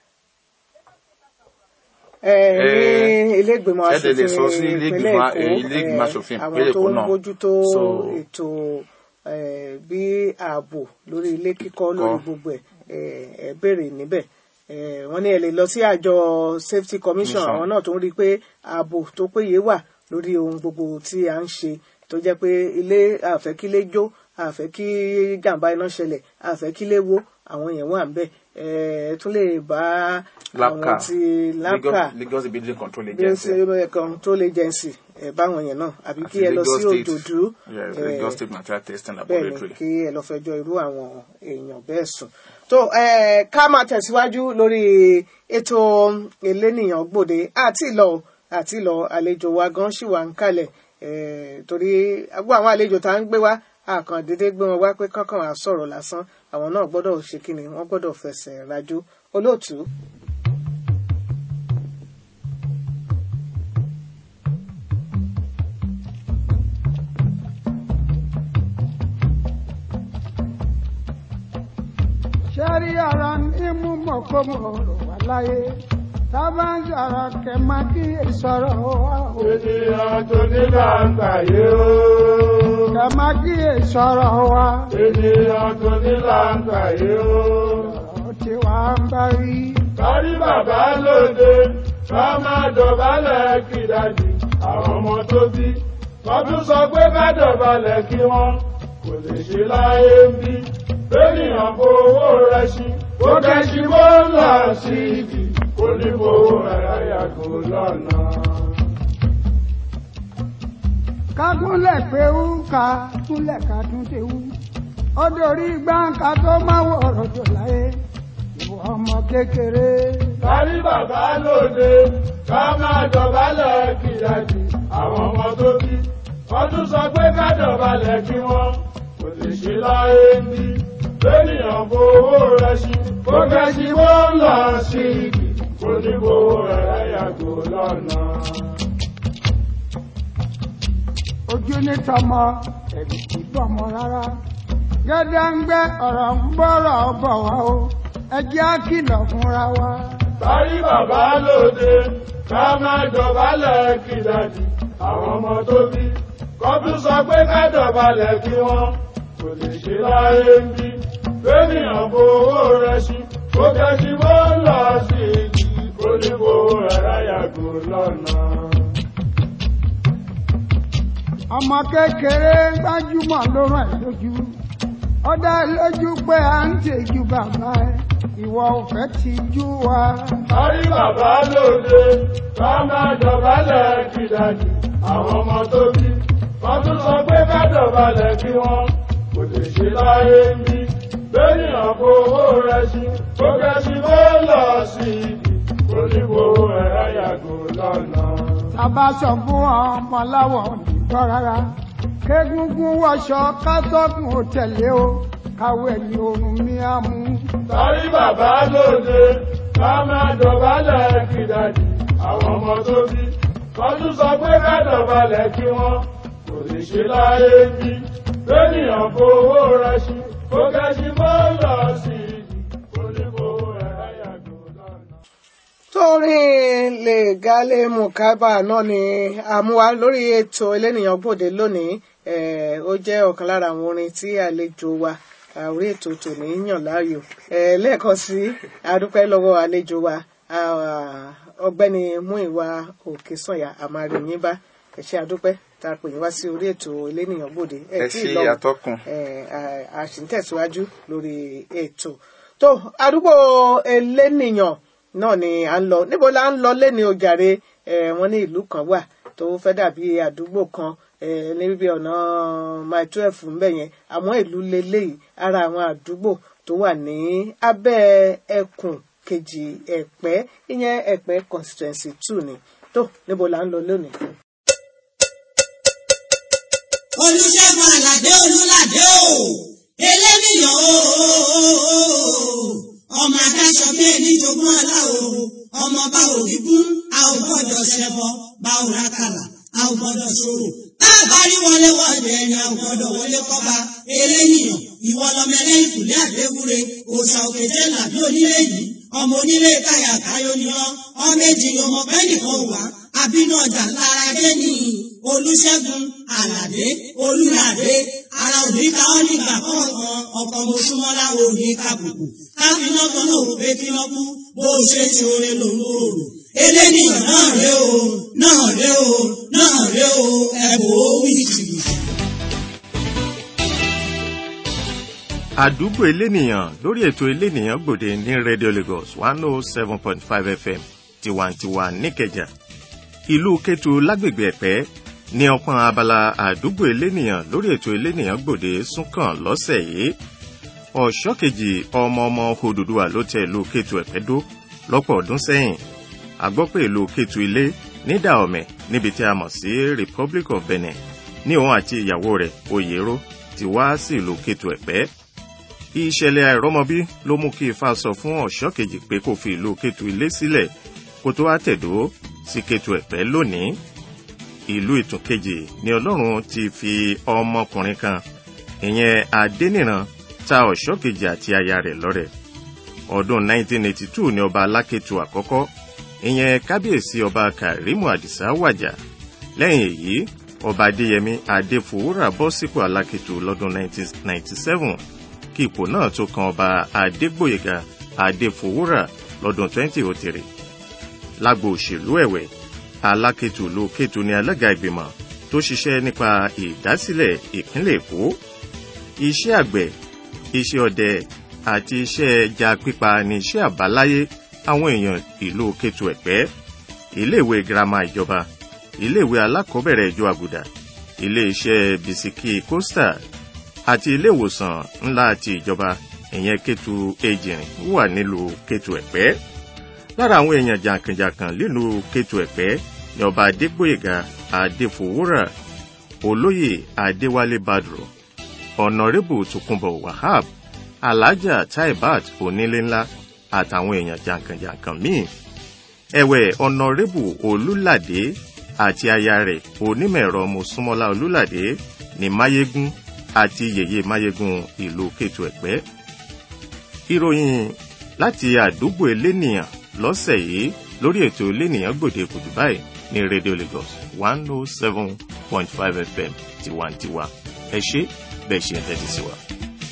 ẹ, ní ilé ìgbìmọ̀ ẹ dẹ̀ lè sọ sí aṣòfin ilé ìpínlẹ̀ ìgbìmọ̀- èkó ilé ìgbìmọ̀ aṣòfin ẹ, àwọn ìpínlẹ̀ tó Èkó ń náà. bójútó So- ètò ẹ, bí ààbò lórí ilé kíkọ́ lórí Kọ́. gbogbo ẹ̀ ẹ, ẹ béèrè níbẹ̀ ẹ, wọ́n ní ẹ lè lọ sí àjọ safety commission Commission. àwọn náà tó ń rí i pé ààbò tó péye wà lórí ohun gbogbo tí a ń ṣe tó jẹ́ pé ilé àfẹ́ kílé jó àfẹ́ kí jàǹbá iná ṣẹlẹ̀ àfẹ́ kílé wó àwọn yẹn wà ń bẹ̀ ẹ tún lè bá àwọn LAPCA ti Lagos, lápá Lagos building control bí ó ṣe agency kan tó lè jẹ́nsì ẹ báwọn yẹn náà àbí kí àti ẹ lọ Lagos sí State- òdòdó yes, ẹ, Lagos state material testing bẹ́ẹ̀ ni laboratory. kí ẹ lọ fẹjọ́ irú àwọn èèyàn bẹ́ẹ̀ sùn. tó ẹ ká máa tẹ̀síwájú lórí ètò elénìyàn gbòde àti ìlọ àti ìlọ àlejò wa gan ṣì wà ń kalẹ̀ ẹ, torí agbó àwọn àlejò tá à ń gbé wá àkàndédé gbé wọn wá pé kankan à sọ̀rọ̀ lásán àwọn náà gbọ́dọ̀ ṣe kíni wọ́n gbọ́dọ̀ fẹsẹ̀ rajó olóòtú. sẹ́rí ara ní mú mọ̀kómọ̀ rò wá láyé sábà ń sọ̀rọ̀ kẹ́ máa kí ìsọ̀rọ̀ wá o. ènìyàn tó ní làǹkàyé o. kẹ́ máa kí ìsọ̀rọ̀ wá. ènìyàn tó ní làǹkàyé o. ọ̀rọ̀ tí wàá ń bá rí. kárí bàbá lóde ká máa dọ̀bálẹ̀ kí dájú àwọn ọmọ tó bí. wọ́n tún sọ pé ká dọ̀bálẹ̀ kí wọ́n kò lè ṣe láyé ń bí. ènìyàn fowó rẹ̀ sí ó kẹ́sí bó ń lọ sí ibi kò ní fowó rẹ̀ yàgò lọ́nà. ká gúnlẹ̀ pé ń ka gúnlẹ̀ ká tún ti wú. ó dorí gbáǹkà tó máa wọ̀ ọ̀rọ̀ jọ láyé. ìwọ ọmọ kékeré. kárí bàbá lóde ká máa dọ̀bálẹ̀ kí dájú àwọn ọmọ tó bí. wọ́n tún sọ pé ká dọ̀bálẹ̀ kí wọ́n kò lè ṣe láyé ń bí. lẹ́nìyàn fowó rẹ̀ sí kó kẹ́sí bó ń lọ sí ibi kò ní fowó rẹ̀ yàgò lọ́nà. ojú ní tọmọ ẹ̀rù kì í bọ̀mọ rárá. gẹ́dẹ́ǹgbẹ́ ọ̀rọ̀ ń bọ̀rọ̀ bọ̀ wá o ẹ jẹ́ á kìlọ̀ fúnra wa. Báyí bàbá lóde, ká má dọ̀bálẹ̀ kí dàdí àwọn ọmọ tó bí. Kọ́ tún sọ pé ká dọ̀bálẹ̀ kí wọ́n kò lè ṣe láyé ń bí. Bẹ́ẹ̀nìyàn fowó rẹ̀ sí, kó kẹ́sí bó lọ sí ìdí, kó ní fowó rẹ̀ yàgò lọ́nà. ọmọ kékeré gbájúmọ̀ ló rán ẹ lójú ó dá ẹ lójú pé à ń tẹ̀jú bàbá ẹ ìwọ ò fẹ́ ti jú wa. Báyí bàbá lóde, ká má dọ̀bálẹ̀ kí dàdí àwọn ọmọ tó bí. Kọ́ tún sọ pé ká dọ̀bálẹ̀ kí wọ́n kò lè ṣe láyé ń bí. Bẹ́ẹ̀nìyàn fowó rẹ̀ sí, kó kẹ́sí bó lọ sí ìdí, kó ní fowó rẹ̀ yàgò lọ́nà. tàbá sọ fún ọmọ láwọ̀ òdìgbọ́ rárá kégúngún wọṣọ kátọ́gùn ò tẹ̀lé o káwé ẹ̀yìn oorun mi á mú. Sọ́rí bàbá lóde, ká máa dọ̀bálẹ̀ kí dàdí àwọn ọmọ tó bí. Kọ́tún sọ pé ká dọ̀bálẹ̀ kí wọ́n kò lè ṣe láyé bí. Bẹ́ẹ̀nìyàn fowó rẹ̀ sí, kó kẹ́sí bó lọ sí ìdí, kó ní fowó rẹ̀ yàgò lọ́nà. torin lè gálé mukaba náà ni àmúwa lórí ètò elénìyàn gbòde lónìí eh, ó jẹ́ ọ̀kan lára àwọn orin tí àlejò wa ah, orí ètò tòní yàn láàyò Eh, lẹ́ẹ̀kan sí adúpẹ́ lọ́wọ́ àlejò wa ah, ọ̀gbẹ́ni Múyìwá Òkèsànyà àmàrìyìn bá ẹ ṣé adúpẹ́ tá a pè yín wá sí orí ètò elénìyàn gbòde ẹ tí ṣe ì lọ àtọkùn eh, a- a sì ń tẹ̀síwájú lórí ètò tó àdúgbò elénìyàn náà ni à ń lọ níbo la ń lọ lẹ́ni ojàre eh, wọ́n ní ìlú kan wà tó fẹ́ dàbí àdúgbò kan eh, ní bíbí ọ̀nà mile twelve ń bẹ̀ yẹn àwọn ìlú leléyìí ara àwọn àdúgbò tó wà ní abẹ́ ẹkùn kejì ẹ̀pẹ́ ìyẹn ẹ̀pẹ́ constituency two ni tó níbo la ń lọ lónìí. olùṣègùn àlàdé olùlàdé o eléníyàn o ọmọ adáṣọ bí ẹni jogún ọlá o ọmọ bá òrìgún a ò gbọ́dọ̀ ṣẹbọ bá ò rákàlà a ò gbọ́dọ̀ ṣòro tá a bá rí wọlé wọlé ẹni a ò gbọ́dọ̀ wọlé kọba eléníyàn ìwọ lọmọ ẹlẹ́yìn kùlé àdéwúre òòṣà òkè jẹ làbí onílé yìí ọmọ onílé káyà káyọ ni ọ ọmọ èjì ọmọ pẹ́ẹ́nìkan wà àbínú ọjà lára dé ní olùṣègùn àlàdé olùlàdé ara òní ká ọ nígbà kọ̀ọ̀kan ọkọ̀ mọ̀ṣúmọ́lá òní kàbùkù káfíná kan náà wò pé kí wọ́n kú bó o ṣe ti oore lòun ò rò eléníyàn náà ré o náà ré o náà ré o ẹ̀bùn ó wí jìbìtì. àdúgbò elénìyàn lórí ètò elénìyàn gbòde ní radio lagos one oh seven point five fm tiwantiwa níkẹjà ìlú kétu lágbègbè ẹ̀pẹ́ ní ọpọ́n abala àdúgbò elénìyàn lórí ètò elénìyàn gbòde súnkàn lọ́sẹ̀ yìí ọ̀ṣọ́ kejì ọmọ ọmọ Odùduwà ló tẹ ìlú kétu ẹ̀pẹ́ dó lọ́pọ̀ ọdún sẹ́yìn a gbọ́ pé ìlú kétu ilé ní dàọ̀mẹ̀ níbi tí a mọ̀ sí republic of benin ní òun àti ìyàwó rẹ̀ oyèrò ti wá sí ìlú kétu ẹ̀pẹ́ ìṣẹ̀lẹ̀ àìrọ́mọbí ló mú kí ifá sọ fún ọ̀ṣọ́ kejì pé kó fi ìlú kétu ilé sílẹ̀ kó tó wá tẹ̀dó sí kétu ẹ̀pẹ́ lónìí ìlú ìtún kejì ni ọlọ́run ti fi ọmọkùnrin kan ìyẹn adéníran ta ọ̀ṣọ́ kejì àti aya rẹ̀ lọ́rẹ ọdún 1982 ni ọba alákẹ́tù àkọ́kọ́ ìyẹn kábíyèsí ọba karimu àdìsá wàjà lẹ́yìn èyí ọba adéyẹmí adéfowórà bọ́ sípò alákẹ́tù lọ́dún 1997 kí ipò náà tó kan ọba adégbòyèga adéfowórà lọ́dún 2003 lágbo òṣèlú ẹ̀wẹ̀ alákẹ́tù ló kẹ́tù ní alága ìgbìmọ̀ tó ṣiṣẹ́ nípa ìdásílẹ̀ ìpínlẹ̀ èkó iṣẹ́ àgbẹ̀ iṣẹ́ ọdẹ àti iṣẹ́ ẹja pípa ní iṣẹ́ àbáláyé àwọn èèyàn ìlú kẹ́tù ẹ̀pẹ́ iléèwé girama ìjọba iléèwé alákọ̀ọ́bẹ̀rẹ̀ ìjọ àgùdà iléeṣẹ́ bisikì costa àti iléèwòsàn ńlá ti ìjọba ìyẹn kẹ́tù ejìrìn wà nílùú kẹ́tù ẹ̀pẹ́ lára àwọn èèyàn jàǹkànjàǹkàn nílùú kẹ́tù ẹ̀pẹ́ ní ọba adégbòyèga adéfowórà olóyè adéwálé badru ọ̀nàrẹ́bù tòkunbọ̀ wahab alhaja taibat onílé ńlá àtàwọn èèyàn jàǹkànjàǹkàn míì ẹ̀wẹ̀ ọ̀nàrẹ́bù olúládé àti aya rẹ̀ onímọ̀-ẹ̀rọ mọ̀súnmọ́lá olúládé ní máyégún àti yèyé máyégún ìlú kétu ẹ̀pẹ́ ìròyìn láti àdúgbò elénìyàn lọ́sẹ̀ yìí lórí ètò elénìyàn gbòde kùtù báyìí ní radio lagos one oh seven point five fm tiwantiwa ẹ ṣé bẹ́ẹ̀ ṣe ń tẹ́tí sí wa.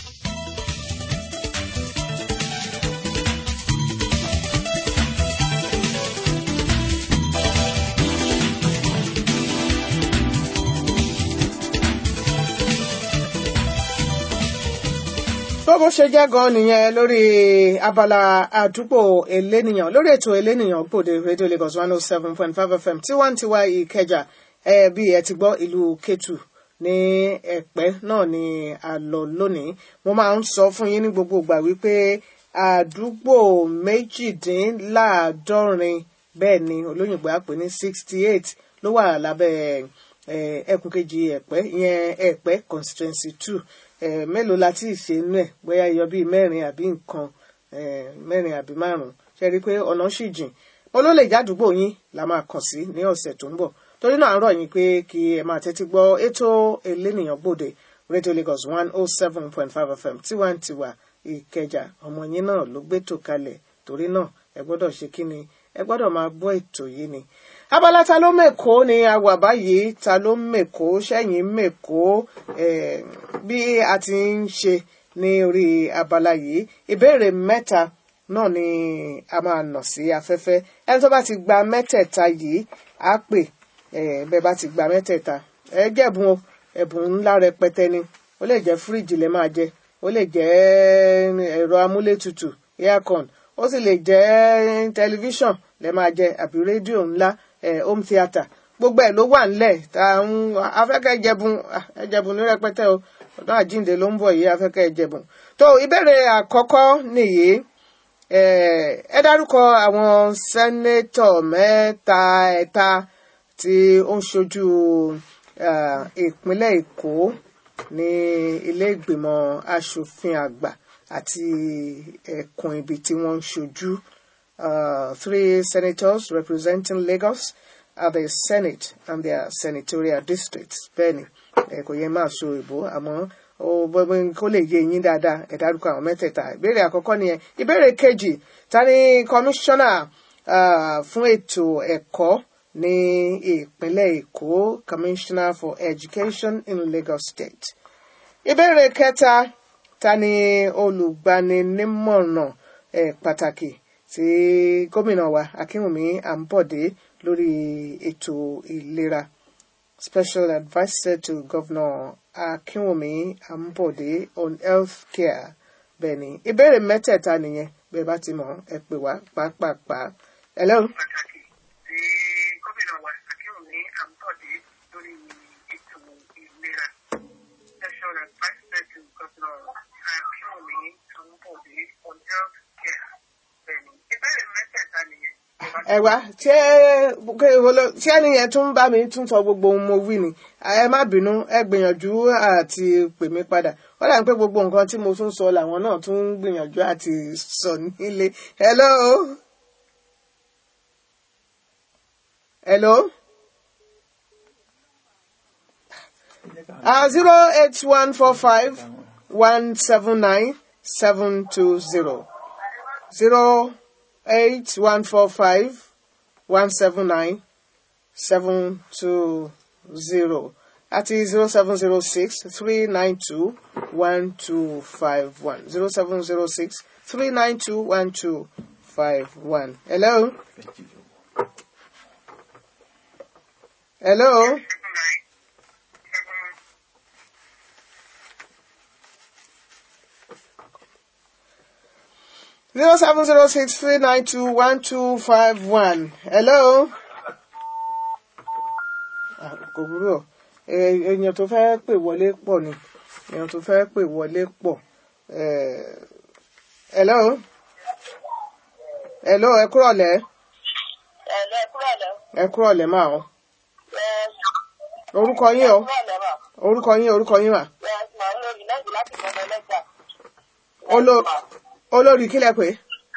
tó bó ṣe jẹ́ gan nìyẹn lórí abala àdúgbò elénìyàn lórí ètò elénìyàn gbòde radio lagos one oh seven point five fm tiwantiwa ìkẹjà ẹ bí ẹ ti gbọ́ ìlú ketu ní ẹ̀pẹ́ náà ni a lọ lónìí mo máa ń sọ fún yín ní gbogbo ìgbà wípé àdúgbò méjìdínláàádọ́rin bẹ́ẹ̀ ni olóyìnbó á pè ní sixty eight ló wà lábẹ́ ẹkùn kejì ẹ̀pẹ́ ìyẹn ẹ̀pẹ́ constituency two eh, mélòó la ti ṣe inú ẹ̀ bóyá iyọ bíi mẹ́rin àbí nǹkan eh, mẹ́rin àbí márùn-ún ṣe rí i pé ọ̀nà ṣì jìn mo ló lè jádùúgbò yín la máa kàn sí ní ọ̀sẹ̀ tó ń bọ̀ torí náà àárọ̀ yín pé kí ẹ máa tẹ́tí gbọ́ ètò elénìyàn gbòde radio lagos one oh seven point five fm tiwantiwa ìkẹjà ọmọ yín náà ló gbé tò kalẹ̀ torí náà ẹ gbọ́dọ̀ ṣe kí ni ẹ gbọ́dọ̀ máa gbọ́ ètò yìí ni abala ta ló mèkó ni a wà báyìí ta ló mèkó sẹ́yìn mèkó eh, bí a ti ń ṣe ní orí abala yìí ìbéèrè mẹ́ta náà ni a máa nà sí afẹ́fẹ́ ẹni tó bá ti gba mẹ́tẹ̀ẹ̀ta yìí á pè eh, bẹ́ẹ̀ bá ti gba mẹ́tẹ̀ẹ̀ta ẹ jẹ̀bùn o ẹ̀bùn ńlá rẹpẹtẹ ni ó lè jẹ́ fíríjì lẹ máa jẹ ó lè jẹ́ ẹ̀rọ amúlétutù aircon ó sì lè jẹ́ tẹlifíṣàn lẹ máa jẹ àbí rédíò ńlá eh, home theatre gbogbo ẹ̀ ló wà ńlẹ̀ tá à ń afẹ́kẹ́ ẹjẹ̀bùn ẹjẹ̀bùn ní rẹpẹtẹ o ọdún àjíǹde ló ń bọ̀ yìí afẹ́kẹ́ ẹjẹ̀bùn tó ìbéèrè àkọ́kọ́ nìyí ẹ dárúkọ àwọn sẹ́nétọ̀ mẹ́ta ẹ̀ta tí ó ń ṣojú ìpínlẹ̀ èkó ní ilé ìgbìmọ̀ asòfin àgbà àti ẹkùn ibi tí wọ́n ń ṣojú uh, three senators representing Lagos at the Senate and their senatorial districts. Bẹ́ẹ̀ni, ẹ kò yẹ máa so ìbò àmọ́ kó lè yé yín dáadáa ẹ dárúkọ àwọn mẹ́tẹ̀ẹ̀ta. Ìbéèrè àkọ́kọ́ nìyẹn. Ìbéèrè kejì, ta ni kọmíṣánná fún ètò ẹ̀kọ́ ní ìpínlẹ̀ Èkó, Commissioner for Education in Lagos State. Ìbéèrè kẹta, ta ni olùgbaninímọ̀ràn pàtàkì tí gómìnà wa akínwùmí àǹbọ̀dé lórí ètò ìlera special adviser to governor akínwùmí àǹbọ̀dé on health care bẹ́ẹ̀ ni ìbéèrè mẹ́tẹ̀ẹ̀ta nìyẹn bẹ́ẹ̀ bá ti mọ̀ ẹ pè wá pàápàá hello. pàtàkì tí gómìnà wa akínwùmí àǹbọ̀dé lórí ètò ìlera special adviser to governor akínwùmí àǹbọ̀dé on health care ìbéèrè mẹ́tẹ̀ẹ̀ta nìyẹn. ẹ wá ṣé ṣé ẹni yẹn tún bá mi tún sọ gbogbo ohun mo wí ni ẹ má bínú ẹ gbìyànjú àti pè mí padà ó dà pé gbogbo nǹkan tí mo tún sọ làwọn náà tún ń gbìyànjú àti sọ nílé hello. hello. Uh, zero eight one four five one seven nine seven two zero zero eight one four five one seven nine seven two zero àti zero seven zero six three nine two one two five one zero seven zero six three nine two one two five one. Hello. Hello. zero seven zero six three nine two one two five one. Hello. Kò burú o. Èèyàn tó fẹ́ pè wọlé pọ̀ ni. Èèyàn tó fẹ́ pè wọlé pọ̀. Hello. Hello, ẹ kúrọ̀lẹ́. Ẹ̀lẹ́ kúrọ̀lẹ́. Ẹ kúrọ̀lẹ́ máa o. Orúkọ yín o. Kúrọ̀lẹ́ mà. Orúkọ yín orúkọ yín mà. Yes, mà ń lórí lẹ́yìn láti gbọ́dọ̀ lẹ́jà. Olo- Olórí kílẹ̀ pé.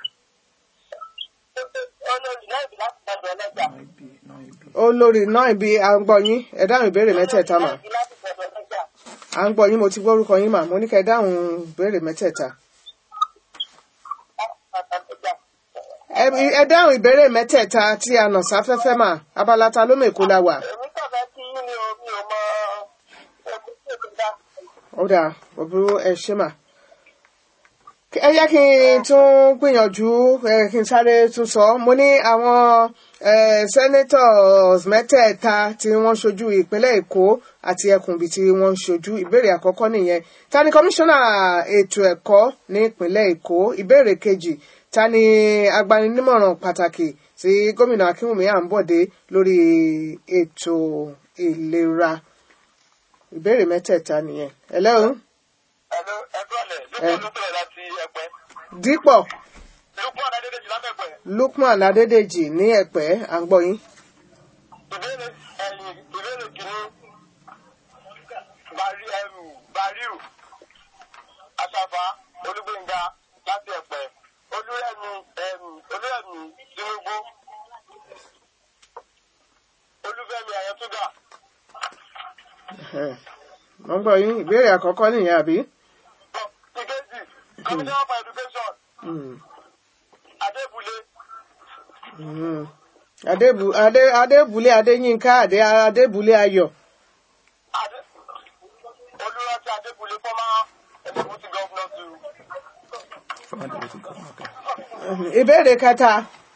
Olórí lẹ́yìn láti gbọ́dọ̀ lẹ́jà. Olórí náà ibi à ń gbọ́ yín. Ẹ dáhùn ìbéèrè mẹ́tẹ̀ẹ̀ta mà. Lẹ́yìn láti gbọ́dọ̀ lẹ́jà. à ń gbọ́ yín mo ti gbórúkọ yín mà mo ní kẹ́ dáhùn ìbéèrè mẹ́tẹ̀ẹ̀ta. ẹ ẹ dáhùn ìbéèrè mẹ́tẹ̀ẹ̀ta tí a nà sáfẹ́fẹ́ mà abala ta ló mèkó la wà. èmi kàfẹ́ kí yín ni o mi ò mọ ẹkú tí èkó dá. ó dáa òbúrú ẹ ṣé mà. ẹ yẹ kí n tún gbìyànjú ẹ kí n sáré tún sọ mo ní àwọn eh, senators mẹ́tẹ̀ẹ̀ta tí wọ́n ṣojú ìpínlẹ̀ èkó àti ẹkùn ibi tí wọ́n ń ṣojú ìbéèrè àkọ́kọ́ nìyẹn ta ni kọmíṣánná ètò ẹ̀kọ́ ní ìpínlẹ̀ èkó ìbéèrè kejì ta ni agbaninímọ̀ràn pàtàkì tí gómìnà akínwùmí àǹbọ̀dé lórí ètò ìlera ìbéèrè mẹ́tẹ̀ẹ̀ta nìyẹn hello Hello, ẹgbẹ́ ọ̀lẹ̀ Eh. lókè ló bẹ̀rẹ̀ láti ẹgbẹ́. dípọ̀ Lókùn Adédèjì lábẹ́gbẹ́. lukman adédèjì ní ẹ̀pẹ́ à ń gbọ́ yín Ìbéèrè ẹ̀yìn ìbéèrè kìíní. Bàrí ẹrù Bàríù Aṣàfà Olúgbénga láti ẹ̀pẹ́. Olúrẹ̀mí ẹ̀mí Olúrẹ̀mí Tinubu. Olúfẹ́mi Ayọ̀túndà. Ẹ̀hẹ̀. mo ń gbọ́ yín ìbéèrè àkọ́kọ́ nìyẹn àbí. Ìkejì Commissioner for Education Mm. Adébúlé. Mm. Adébù Adé Adébùlé Adéyínká Adé Adébùlé Ayọ̀. Adé Olúrántí Adébúlé former Deputy Governor to Former deputy governor, okay. Ìbéèrè kẹta.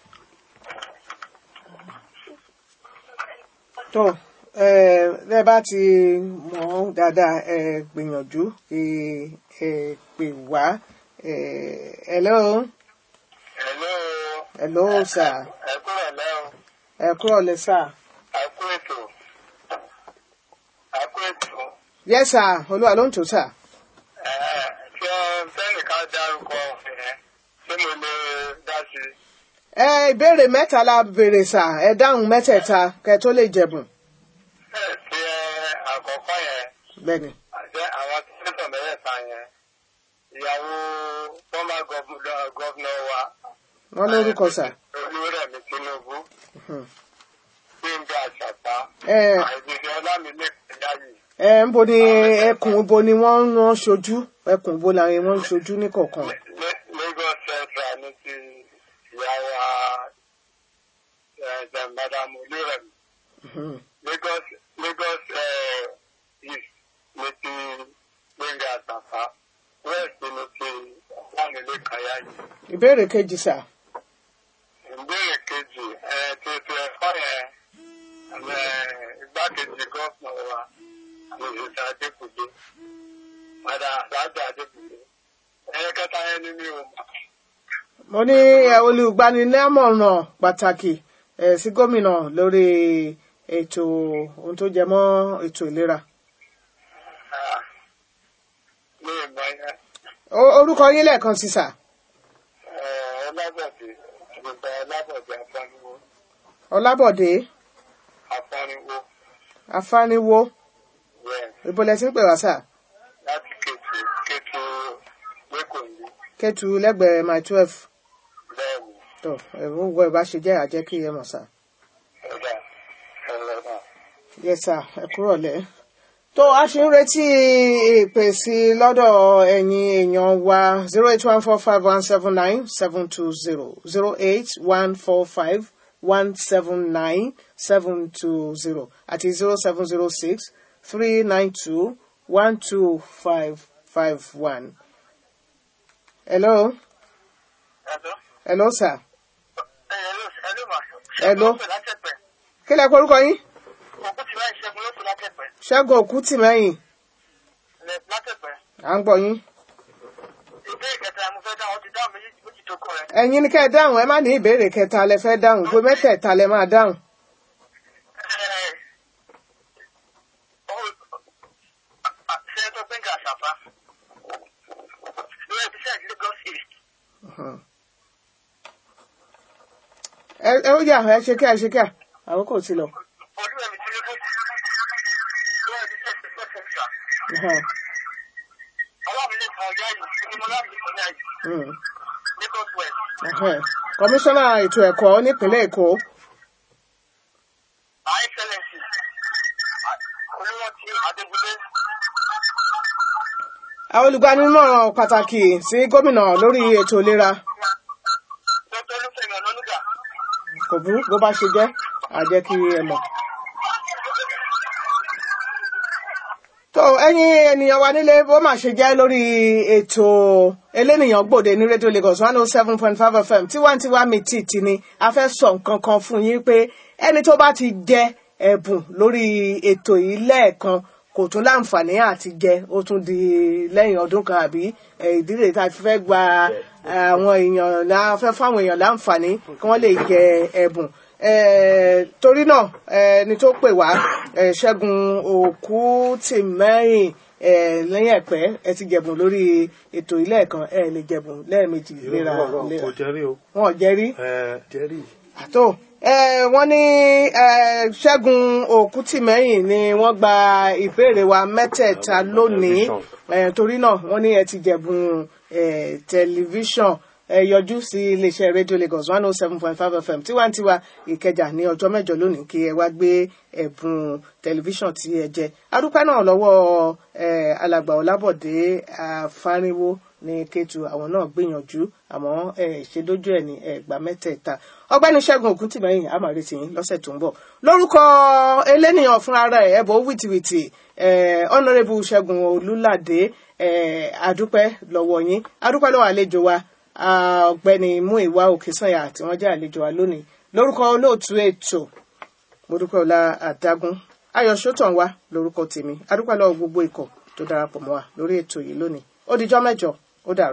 Tó ẹ ẹ bá ti mọ̀ ọ́n dáadáa ẹ gbìyànjú ẹ ẹ pè wá ẹ hello Hello. hello sir Ẹ kúrò lẹ́ o. ẹ kúrọ̀ lẹ́ sir. Ẹ kú ètò. Ẹ kú ètò. yes sir olúwa ló ń tò sir. Ẹ ṣé fẹ́nìkan dárúkọ ẹ̀ ṣé mo lè dá sí i? ẹ ìbéèrè mẹ́ta la béèrè sà ẹ dáhùn mẹ́tẹ̀ẹ̀ta kẹ tó lè jẹ̀bùn. Ẹ ṣe àkọ́kọ́ yẹn bẹ́ẹ̀ni àti àwọn tẹ́tọ̀ mẹ́rẹ̀ẹ̀ta yẹn. Ìyàwó former governor governor wa. wọ́n lórúkọ sà. Olúrẹ̀mí Tinubu. Mhm. Gbẹ̀ngà Àṣàpá. ẹ Àìdíje Ọlámilékan Dáyì. ẹ ń bo ni ẹkùn bo ni wọ́n ń wọ́n ṣojú ẹkùn bo làwọn wọ́n ń ṣojú ní kọ̀ọ̀kan. Lé- Lagos Central ní ti ìyàwó ẹ̀ Madam Olúrẹ̀mí. Mhm. Lagos Lagos uh, East ní ti Gbẹ̀ngà Àṣàpá. West ní ti Ọlámilékan Yáyì. ìbéèrè kejì sà. Ìbéèrè kejì ẹ̀ ti ti ẹ̀kọ́ yẹn ẹ̀ igbákejì gọ́fìnà wa ní ìṣẹ̀ṣẹ̀ Adékùdé. Padà Àdájọ́ Adékùdé. Ẹ̀yẹ kẹta yẹn ní mi ò mọ̀. mo ní ẹ, olùgbanilámọ̀ràn pàtàkì ẹ, sí gómìnà lórí ètò ohun tó jẹ mọ́ ètò ìlera. Ah, Mi ò mọ̀ yẹn. O- orúkọ yín lẹ́ẹ̀kan sí sà. Ẹ̀ Ọlábọ̀dé Gbogbo Ọlábọ̀dé Afániwó. ọlábọ̀dé Afániwó. afániwó Bẹ́ẹ̀ ibo lẹ ti ń pè wá sà. láti Kétu Kétu Lẹ́kọ̀ọ́yé. kẹtù lẹ́gbẹ̀ẹ́ my twelve. Bẹ́ẹ̀ ni tó ẹ̀rù ń wọ ìbá ṣe jẹ́ àjẹ́ kí ẹ mọ̀ sà. ẹ̀dá ẹ̀rọ náà. yes sir ẹ kúrọ̀ lẹ́. tó a ṣe ń retí ìpè sí lọ́dọ̀ ẹ̀yin èèyàn wa zero eight one four five one seven nine seven two zero zero eight one four five one seven nine seven two zero àti zero seven zero six three nine two one two five five one. hello Ẹ̀dọ́. hello sir Ẹ̀ló ẹ̀ló mà. Hello. Ṣẹ́gun ló pè látẹ̀pẹ̀. kí lẹ kọ orúkọ yín Òkú ti láì ṣẹ́gun ló pè látẹ̀pẹ̀. ṣẹ́gun òkútìmẹ́yìn Lẹ̀ látẹ̀pẹ̀. à ń gbọ́ yín. Ìbéèrè kẹta mo fẹ́ dáhùn ti dáhùn méjì méjì tó kọ rẹ̀. ẹ̀yin ni kẹ́ ẹ dáhùn ẹ má ní ìbéèrè kẹta lẹ fẹ́ dáhùn ìwé mẹ́tẹ̀ẹ̀ta lẹ máa dáhùn. Sẹ́ńtọ̀ Gbẹ̀ngà Àṣàfà. Lórí ẹbí sẹ́ẹ̀dì Lagos East. ẹ ẹ ó yà ẹ ṣe kí ẹ ṣe kí ẹ àkókò ti lọ. Olúwẹ̀mí Tinubu. Lórí ẹbí sẹ́ẹ̀dì Lagos Central. Mhm. Ọlámilékan Yáyì. Ìgbìmọ̀ Ọlámilékan Yáyì. Mm. Lagos West. Mhm. kọmíṣánná ètò ẹ̀kọ́ nípínlẹ̀ èkó Her Excellency. Olúrántí Adébúlé. àwọn olùgbanímọ̀ràn pàtàkì sí gómìnà lórí ètò ìlera dr olúfẹ́mi ọ̀nànúgà kò burú bó bá ṣe jẹ́ àjẹ́ kí ẹ mọ̀. tó ẹ̀yin ènìyàn wa nílé bó má ṣe jẹ́ lórí ètò elénìyàn gbòde ní rédíò lagos one oh seven point five fm tiwantiwa mi tì tì ni a fẹ́ sọ nǹkan kan fún yín pé ẹni tó bá ti jẹ ẹ̀bùn lórí ètò yìí lẹ́ẹ̀kan kò tún láǹfààní àti jẹ ó tún di lẹ́yìn ọdún kan àbí eh, ìdílé tá a fi fẹ́ gba àwọn èèyàn la fẹ́ fáwọn èèyàn láǹfààní kí wọ́n lè jẹ ẹ̀bùn Eh, torí náà ẹni tó pè wá eh, ṣẹ́gun òkú tì mẹ́rin eh, lẹ́yìn ẹ̀pẹ́ ẹ ti jẹ̀bùn lórí ètò ilé ẹ̀kan ẹ lè jẹ̀bùn lẹ́ẹ̀mejì léra léra kò jẹ́rí o. wọn ò jẹ́rí ẹ jẹ́rí. àtò eh, wọ́n ní eh, ṣẹ́gun òkútìmẹ́yìn ni wọ́n gba ìbéèrè wa mẹ́tẹ̀ẹ̀ta lónìí eh, torí náà wọ́n ní ẹ ti jẹ̀bùn eh, tẹlifíṣàn ẹ yọjú sí iléeṣẹ́ rédíò lagos one oh seven point five fm tiwantiwa ìkẹjà ní ọjọ́ mẹ́jọ lónìí kí ẹ wá gbé ẹ̀bùn tẹlifíṣàn tí ẹ jẹ adúpẹ́ náà lọ́wọ́ eh, alàgbà ọlábọ̀dé afárinwó ní kétu àwọn náà gbìyànjú àmọ́ ẹ ṣe dójú ẹ̀ ní ẹgbàá mẹ́tẹ̀ẹ̀ta ọgbẹ́ni ṣẹ́gun ògúntìmẹ́yìn àmàrètì yín lọ́sẹ̀ tó ń bọ̀ lórúkọ eléníyàn fúnra rẹ̀ ẹ̀bọ̀ wìtìwìtì honourable ṣẹ́gun olúládé eh, adúpẹ́ lọ́wọ́ yín adúpẹ́ lọ́wọ́ àlejò wa ọ̀gbẹ́ni muiwa òkèsànyà tí wọ́n jẹ́ àlejò wa lónìí lórúkọ olóòtú ètò mọ́dúpẹ́ ọlá àdágún ayọ̀ sọ́tàn wa lórúkọ tèmi adúpẹ́ lọ́wọ́ gbogbo ikọ̀ tó darapọ̀ mọ́ wa lórí ètò yìí lónìí ó dijọ́ mẹ́jọ ó dàrú.